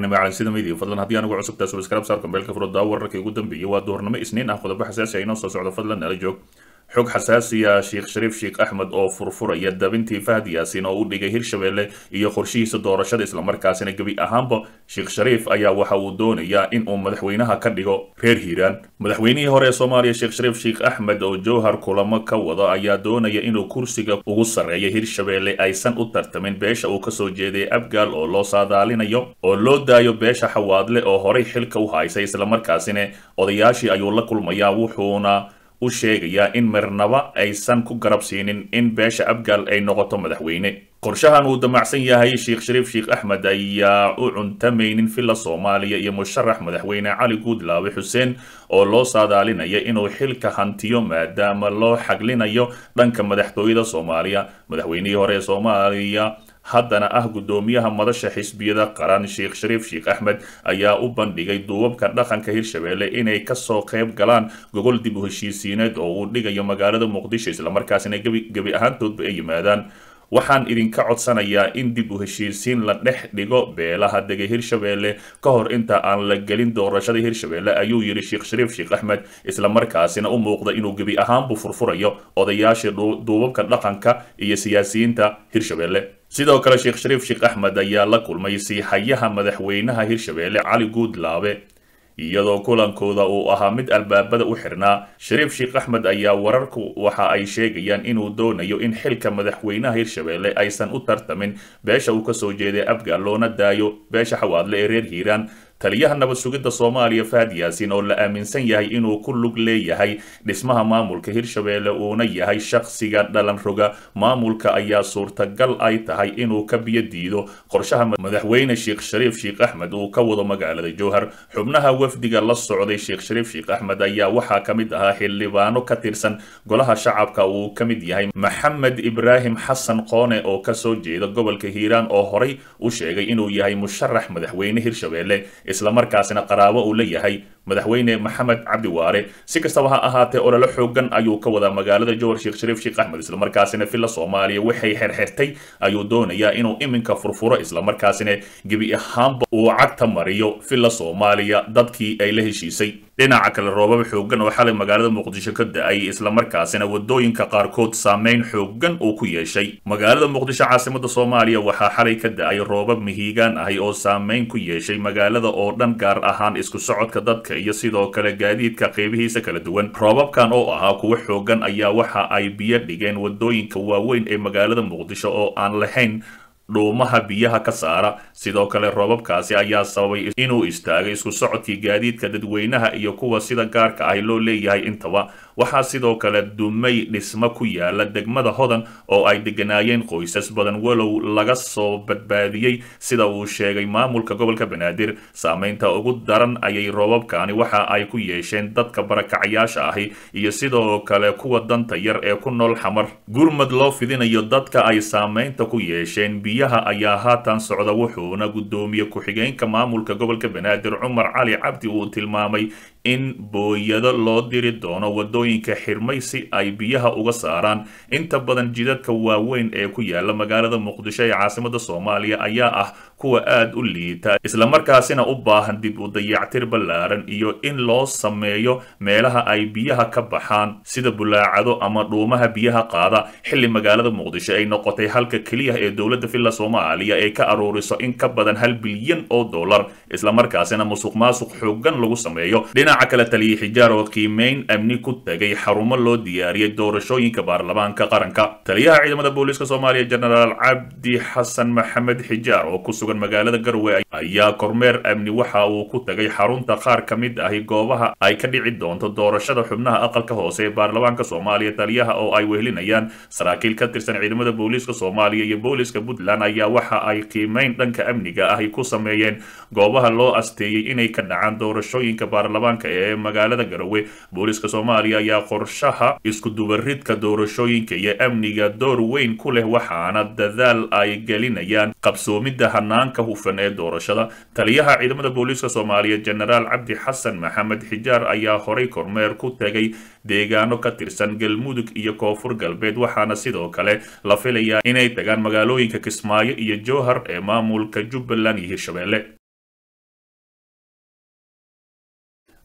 duhurnimo calansida media fadlan haddii anugu cusubtaa subscribe saarka beelka furada wararkii ugu dambeeyay waa duhurnimo isniin ah qodobo xasaasi ah inoo soo socdo fadlan nala joog xog xasaasiya sheekh shariif sheekh axmed oo furfuraya dabintii fahad yaasin oo u dhigay hirshabelle iyo qorshihiisa doorashada islamarkaasina gebi ahaanba sheekh shariif ayaa waxa uu doonayaa in uu madaxweynaha ka dhigo reer hiiraan madaxweynihii hore ee soomaaliya sheekh shariif sheekh axmed oo jowhar kulamo ka wada ayaa doonaya inuu kursiga ugu sarreeya hirshabelle aysan u tartamin beesha uu kasoo jeeday abgaal oo loo saadaalinayo oo loo daayo beesha xawaadle oo horay xilka u haysay islamarkaasina odayaashii ayuu la kulmayaa wuxuuna u sheegayaa in marnaba aysan ku garab siinin in beesha abgaal ay noqoto madaxweyne qorshahan uu damacsan yahay sheekh shariif sheekh axmed ayaa u cuntamaynin villa soomaaliya iyo musharax madaxweyne cali guudlaawe xuseen oo loo saadaalinaya inuu xilka hantiyo maadaama loo xaglinayo dhanka madaxtooyada soomaaliya madaxweynihii hore ee soomaaliya haddana ah guddoomiyaha madasha xisbiyada qaran sheekh shariif sheekh axmed ayaa u bandhigay duubabka dhaqanka hirshabelle inay kasoo qayb galaan gogol dib u heshiisiineed oo uu dhigayo magaalada muqdisho islamarkaasina gebi ahaantoodba ay yimaadaan waxaan idinka codsanayaa in dib u heshiisiin la dhex dhigo beelaha degay hirshabelle ka hor inta aan la gelin doorashada hirshabelle ayuu yidhi sheekh shariif sheekh axmed islamarkaasina u muuqda inuu gebi ahaanbu furfurayo odayaashii duubabka dhaqanka iyo siyaasiyiinta hirshabelle sidoo kale sheekh shariif sheekh axmed ayaa la kulmay siixayaha madaxweynaha hirshabelle cali guudlaabe iyadoo kulankooda uu ahaa mid albaabada u xirnaa shariif sheekh axmed ayaa wararku waxa ay sheegayaan inuu doonayo in xilka madaxweynaha hirshabelle aysan u tartamin beesha uu kasoo jeeday abgaal loona daayo beesha xawaadle ee reer hiiraan taliyaha nabad sugidda soomaaliya fahad yaasin oo la aaminsan yahay inuu ku lug leeyahay dhismaha maamulka hirshabelle uuna yahay shakhsiga dhalan roga maamulka ayaa suurtagal ay tahay inuu ka biyo diido qorshaha madaxweyne sheekh shariif sheekh axmed uu ka wado magaalada jowhar xubnaha wafdiga la socday sheekh shariif sheekh axmed ayaa waxaa ka mid ahaa xildhibaano ka tirsan golaha shacabka uu ka mid yahay maxamed ibraahim xasan qoone oo kasoo jeeda gobolka hiiraan oo horay u sheegay inuu yahay musharax madaxweyne hirshabelle islamarkaasina qaraabo uu la yahay madaxweyne maxamed cabdi waare si kastaba ha ahaatee olole xoogan ayuu ka wadaa magaalada jowhar sheekh shariif sheekh axmed islamarkaasina villa soomaaliya waxay xerxertay ayuu doonayaa inuu iminka furfuro islamarkaasina gebi ahaanba uu cagta mariyo villa soomaaliya dadkii ay la heshiisay dhinaca kale roobab xoogan oo xalay magaalada muqdisho ka da-ay islamarkaasina wadooyinka qaarkood saameyn xoogan uu ku yeeshay magaalada muqdisho caasimada soomaaliya waxaa xalay ka da-ay roobab mihiigaan ahi oo saameyn ku yeeshay magaalada oo dhan gaar ahaan isku socodka dadka iyo sidoo kale gaadiidka qeybihiisa kala duwan roobabkan oo ahaa kuwo xoogan ayaa waxa ay biyo dhigeen wadooyinka waaweyn ee magaalada muqdisho oo aan lahayn dhuumaha biyaha ka saara sidoo kale roobabkaasi ayaa sababay inuu istaagay isku socodkii gaadiidka dadweynaha iyo kuwa sida gaarka ahi loo leeyahay intaba waxaa sidoo kale dumay dhismo ku yaala degmada hodan oo ay deganaayeen qoysas badan walow laga soo badbaadiyey sida uu sheegay maamulka gobolka banaadir saameynta ugu daran ayay roobabkani waxa ay ku yeesheen dadka barakacyaasha ahi iyo sidoo kale kuwa danta yar ee ku nool xamar gurmad loo fidinayo dadka ay saameynta ku yeesheen biyaha ayaa haatan socda wuxuuna guddoomiye ku-xigeenka maamulka gobolka banaadir cumar cali cabdi uu tilmaamay in booyado loo diri doono wadooyinka xirmay si ay biyaha uga saaraan inta badan jidadka waaweyn ee ku yaala magaalada muqdisho ee caasimada soomaaliya ayaa ah kuwa aada u liita islamarkaasina u baahan dib u dayactir ballaaran iyo in loo sameeyo meelaha ay biyaha ka baxaan sida bulaacado ama dhuumaha biyaha qaada xilli magaalada muqdisho ay noqotay halka keliya ee dowladda villa soomaaliya ee ka aruuriso in ka badan hal bilyan oo dollar islamarkaasina musuq maasuq xoogan lagu sameeyo dhinaca kale taliya xijaar oo qiimeyn amni ku tagay xarumo loo diyaariyey doorashooyinka baarlamaanka qaranka taliyaha ciidamada booliiska soomaaliya jenaraal cabdi xasan maxamed xijaar oo ku sugan magaalada garowe ayaa kormeer amni waxa uu ku tagay xarunta qaar ka mid ahi goobaha ay ka dhici doonto doorashada xubnaha aqalka hoose ee baarlamaanka soomaaliya taliyaha oo ay wehelinayaan saraakiil ka tirsan ciidamada booliiska soomaaliya iyo booliiska puntland ayaa waxa ay qiimeyn dhanka amniga ahi ku sameeyeen goobaha loo asteeyey inay ka dhacaan doorashooyinka baarlamaanka ee magaalada garowe booliiska soomaaliya ayaa qorshaha iskudubaridka doorashooyinka iyo amniga door weyn ku leh waxaana dadaal ay gelinayaan qabsoomidda hanaanka hufan ee doorashada taliyaha ciidamada booliiska soomaaliya jenaraal cabdi xasan maxamed xijaar ayaa horay kormeer ku tegay deegaano ka tirsan galmudug iyo koonfur galbeed waxaana sidoo kale la filayaa inay tagaan magaalooyinka kismaayo iyo jowhar ee maamulka jubbaland iyo hirshabelle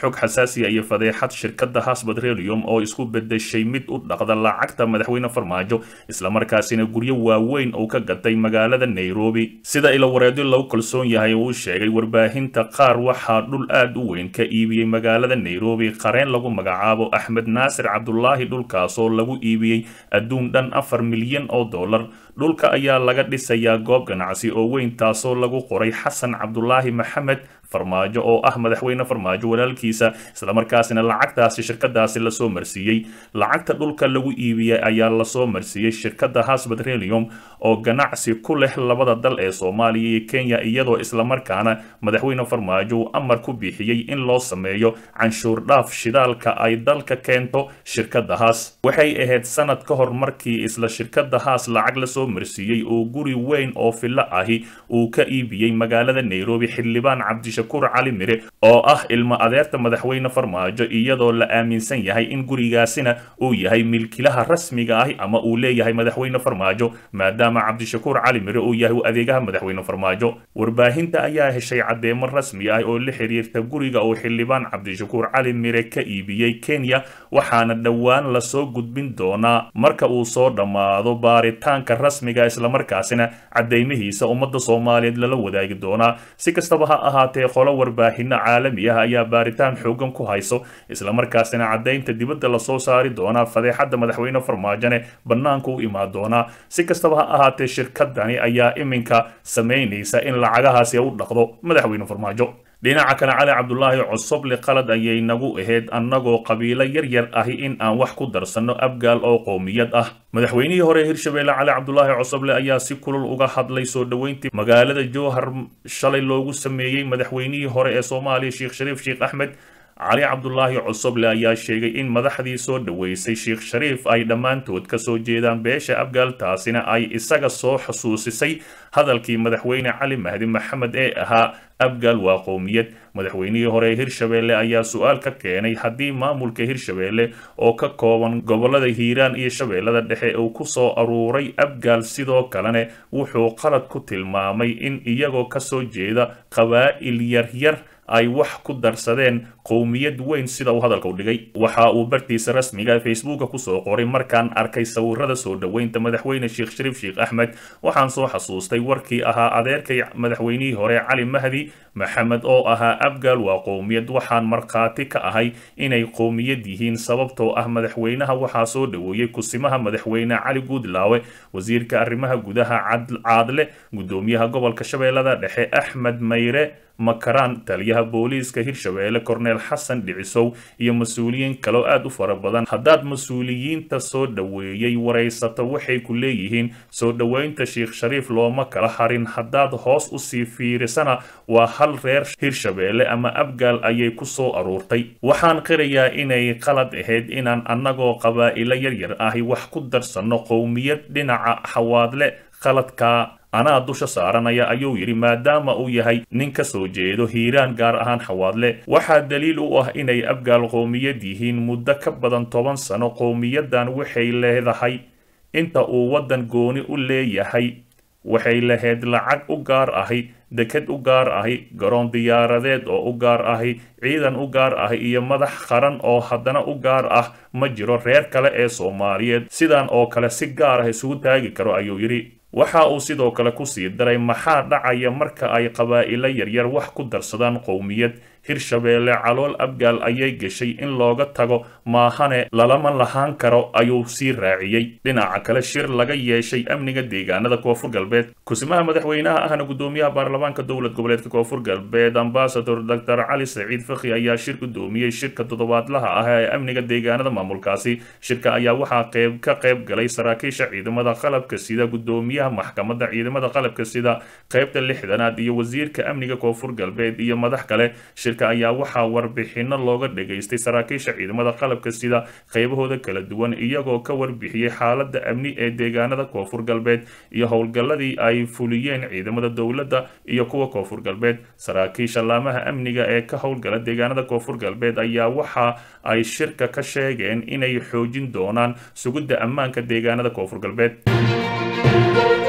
xog xasaasiya iyo fadeexad shirkadda haas petroleum oo isku bedeshay mid u dhaqda lacagta madaxweyne farmaajo islamarkaasina guryo waaweyn uu ka gatay magaalada nairobi sida ila wareedyo lagu kalsoon yahay uu sheegay warbaahinta qaar waxaa dhul aad u weyn ka iibiyey magaalada nairobi qareen lagu magacaabo axmed naasir cabdulaahi dhulkaasoo lagu iibiyey adduun dhan afar milyan oo dollar dhulka ayaa laga dhisayaa goob ganacsi oo weyn taasoo lagu qoray xasan cabdulaahi maxamed farmaajo oo ah madaxweyne farmaajo walaalkiisa islamarkaasina lacagtaasi shirkadaasi lasoo marsiiyey lacagta dhulka lagu iibiyey ayaa lasoo marsiiyey shirkadda has petroleum oo ganacsi ku leh labada dal ee soomaaliya iyo kenya iyadoo islamarkaana madaxweyne farmaajo uu amar ku bixiyey in loo sameeyo canshuur dhaaf shidaalka ay dalka keento shirkadda haas waxay ahayd sanad ka hor markii isla shirkadda haas lacag lasoo marsiiyey oo guri weyn oo fillo ahi uu ka iibiyey magaalada nairobi xildhibaan cabdishakuur cali mire oo ah ilmo adeerta madaxweyne farmaajo iyadoo la aaminsan yahay in gurigaasina uu yahay milkilaha rasmiga ahi ama uu leeyahay madaxweyne farmaajo maadaama cabdishakuur cali mire uu yahay adeegaha madaxweyne farmaajo warbaahinta ayaa heshay caddeemo rasmi ah oo la xiriirta guriga uu xildhibaan cabdishakuur cali mire ka iibiyey kenya waxaana dhowaan lasoo gudbin doonaa marka uu soo dhammaado baaritaanka rasmiga islamarkaasina caddeymihiisa ummadda soomaaliyeed lala wadaagi doonaa si kastaba ha ahaatee qolo warbaahino caalami ah ayaa baaritaan xoogan ku hayso islamarkaasina caddaynta dibadda lasoo saari doonaa fadeexadda madaxweyne farmaajone bannaanka u imaan doonaa si kastaba ha ahaatee shirkadani ayaa iminka samaynaysa in lacagahaasi u dhaqdo madaxweyne farmaajo dhinaca kale cali cabdulaahi cosoble qalad ayay nagu ahayd annagoo qabiilo yar yar ahi in aan wax ku darsanno abgaal oo qowmiyad ah madaxweynihii hore hirshabeelle cali cabdulaahi cosoble ayaa si kulul uga hadlay soo dhoweyntii magaalada jowhar shalay loogu sameeyey madaxweynihii hore ee soomaaliya sheekh shariif sheekh axmed cali cabdulaahi cosoble ayaa sheegay in madaxdii soo dhoweysay sheekh shariif ay dhammaantood ka soo jeedaan beesha abgaal taasina ay isaga soo xusuusisay hadalkii madaxweyne cali mahdi maxamed ee ahaa abgaal waa qowmiyad madaxweynihii hore ee hirshabeelle ayaa su-aal ka keenay haddii maamulka hirshabeelle oo ka kooban gobolada hiiraan iyo shabeellada dhexe uu ku soo aruuray abgaal sidoo kalene wuxuu qalad ku tilmaamay in iyagoo kasoo jeeda qabaa'il yaryar ay wax ku darsadeen qowmiyad weyn sida uu hadalka u dhigay waxa uu bartiisa rasmiga facebooka kusoo qoray markaan arkay sawirada soo dhoweynta madaxweyne sheekh shariif sheekh axmed waxaan soo xasuustay warkii ahaa adeerkay madaxweynihii hore cali mahdi maxamed oo ahaa abgaal waa qowmiyad waxaan markhaati ka ahay inay qowmiyad yihiin sababtoo ah madaxweynaha waxaa soo dhoweeyey kusimaha madaxweyne cali guudlaawe wasiirka arrimaha gudaha caadle gudoomiyaha gobolka shabeellada dhexe axmed mayre makaraan taliyaha booliiska hirshabeelle korneel xasan dhicisow iyo mas-uuliyiin kaloo aad u fara badan haddaad mas-uuliyiinta soo dhoweeyey waraysato waxay ku leeyihiin soo dhoweynta sheekh shariif looma kala harin haddaad hoos usii fiirisana waa hal reer hirshabeelle ama abgaal ayay ku soo aruurtay waxaan qirayaa inay qalad ahayd inaan annagoo qabaa'ilo yaryar ahi wax ku darsanno qowmiyad dhinaca xawaadle qaladka anaa dusha saaranaya ayuu yidhi maadaama uu yahay nin ka soo jeedo hiiraan gaar ahaan xawaadle waxaa daliil u ah inay abgaal qowmiyad yihiin muddo ka badan toban sano qowmiyaddan waxay leedahay inta uu waddan gooni u leeyahay waxay lahayd lacag u gaar ahi deked u gaar ahi garoon diyaaradeed oo u gaar ahi ciidan u gaar ahi iyo madax qaran oo haddana u gaar ah ma jiro reer kale ee soomaaliyeed sidan oo kale si gaar ah isugu taagi karo ayuu yidhi waxa uu sidoo kale ku sii daray maxaa dhacaya marka ay qabaa'ilo yaryar wax ku darsadaan qowmiyad hirshabeelle calool abgaal ayay gashay in looga tago maahane lalama lahaan karo ayuu sii raaciyey dhinaca kale shir laga yeeshay amniga deegaanada koonfur galbeed kusimaha madaxweynaha ahna gudoomiyaha baarlamaanka dowlad goboleedka koonfur galbeed ambasador doctor cali saciid fakhi ayaa shir gudoomiyey shirka toddobaadlaha ah ee amniga deegaanada maamulkaasi shirka ayaa waxaa qeyb ka qayb galay saraakiisha ciidamada qalabka sida gudoomiyaha maxkamadda ciidamada qalabka sida qeybta lixdanaad iyo wasiirka amniga koonfur galbeed iyo madax kale shirka ayaa waxaa warbixino looga dhageystay saraakiisha ciidamada qalabka sida qeybahooda kala duwan iyagoo ka warbixiyey xaalada amni ee deegaanada koonfur galbeed iyo howlgalladii ay fuliyeen ciidamada dowladda iyo kuwa koonfur galbeed saraakiisha laamaha amniga ee ka howlgala deegaanada koonfur galbeed ayaa waxa ay shirka ka sheegeen inay xoojin doonaan sugidda ammaanka deegaanada koonfur galbeed